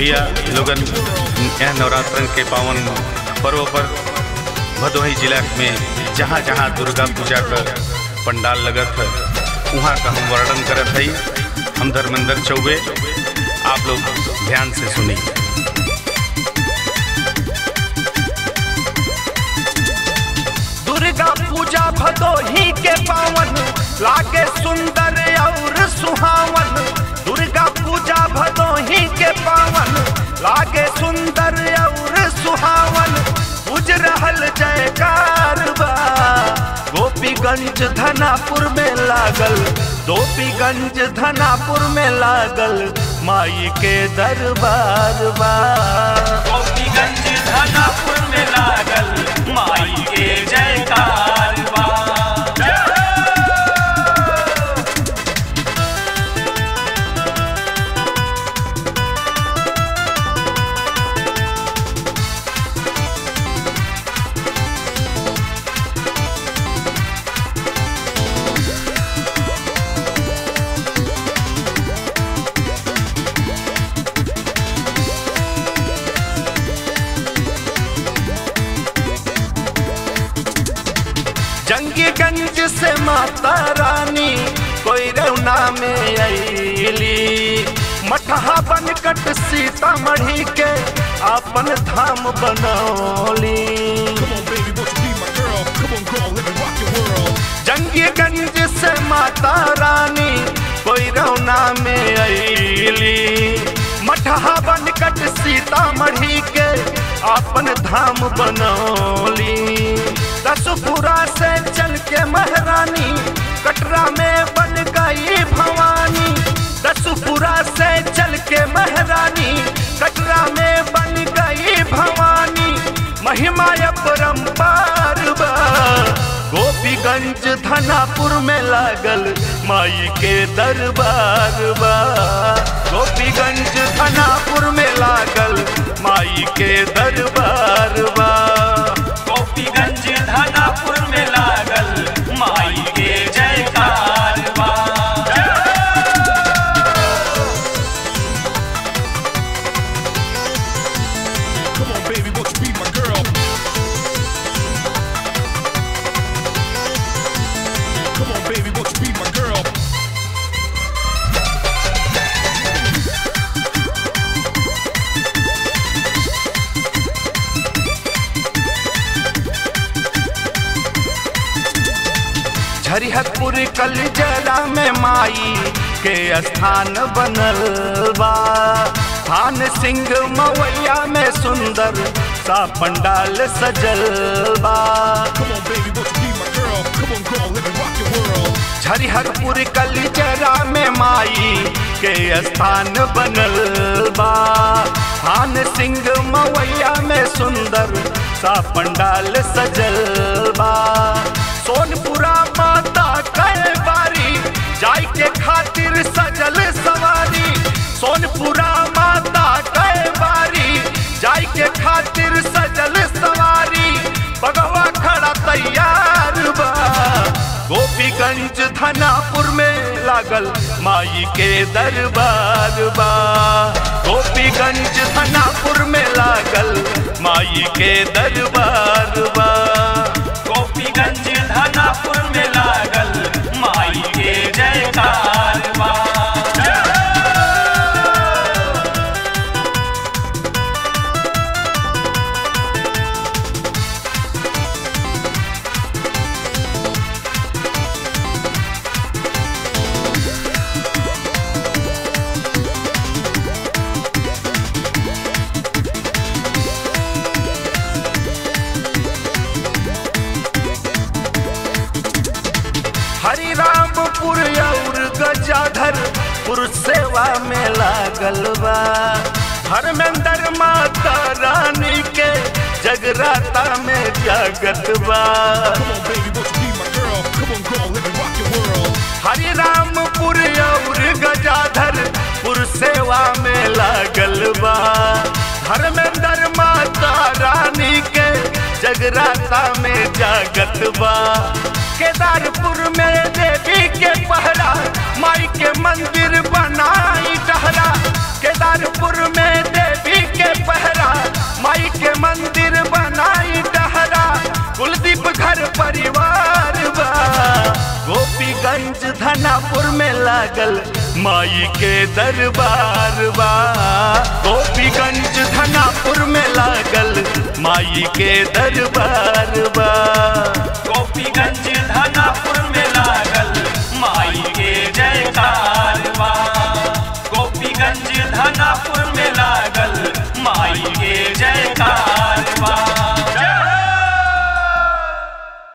भैया लोगन यह नवरात्र के पावन पर्व पर भदोही जिला में जहाँ जहाँ दुर्गा पूजा का पंडाल लगत है वहाँ का हम वर्णन करत हई हम धर्मेंद्र चौबे आप लोग ध्यान से सुनिए दुर्गा पूजा भदोही के पावन लागे सुंदर और सुहावन दुर्गा पूजा भदोही के पावन लागे सुंदर और सुहावन बुझ रहल जयकार बा गोपीगंज धनापुर में लागल गोपीगंज धनापुर में लागल माई के दरबार बा गोपीगंज धनापुर में लागल माई के जयकार बा जंगीगंज से माता रानी कोई रौना में अली मठहा बनकट सीतामढ़ी के अपन धाम बनौली जंगीगंज से माता रानी कोई रौना में अली मठहा बनकट सीतामढ़ी के अपन धाम बनौली दसपुरा से चल के महारानी कटरा में बन गई भवानी दसपुरा से चल के महारानी कटरा में बन गई भवानी महिमा परम्पार बा गोपीगंज धनापुर में लागल माई के दरबार बा गोपीगंज धनापुर में लागल माई के दरबार बा गोपीगंज धनापुर में लागल माई के जयकार बा Come on, baby, won't you be my girl? Come on, baby, won't you be my girl? झरिहतपुर कलजरा में माई के स्थान बनल बा थान सिंह मवैया में सुंदर सा पंडाल सजल बा Come on, baby, won't you be my girl? Come on, girl, let me rock your world. झरिहरपुर कलजरा में माई के स्थान बनल बा थान सिंह मवैया में सुंदर सा पंडाल सजल बा सोनपुरा माता कई बारी जाय के खातिर सजल सवारी सोनपुरा माता कई बारी जाय के खातिर सजल सवारी बगवा खड़ा तैयार बा गोपीगंज धनापुर में लागल माई के दरबार बा गोपीगंज धनापुर में लागल माई के दरबार बा गोपीगंज धनापुर में लागल माई के जयकार बा हरिरामपुर और गजाधर पुर सेवा में लागल बा धर्मेंद्र माता रानी के जगराता में जागत बा Come on, baby, won't you be my girl? Come on, girl, let me rock your world. हरिरामपुर और गजाधर पुर सेवा में लागल बा धर्मेंद्र माता रानी के जगराता में जागत बा केदारपुर में देवी के पहरा माई के मंदिर बनाई डहरा केदारपुर में देवी में लागल माई के दरबार बा गोपीगंज धनापुर में लागल माई के दरबार बा गोपीगंज धनापुर में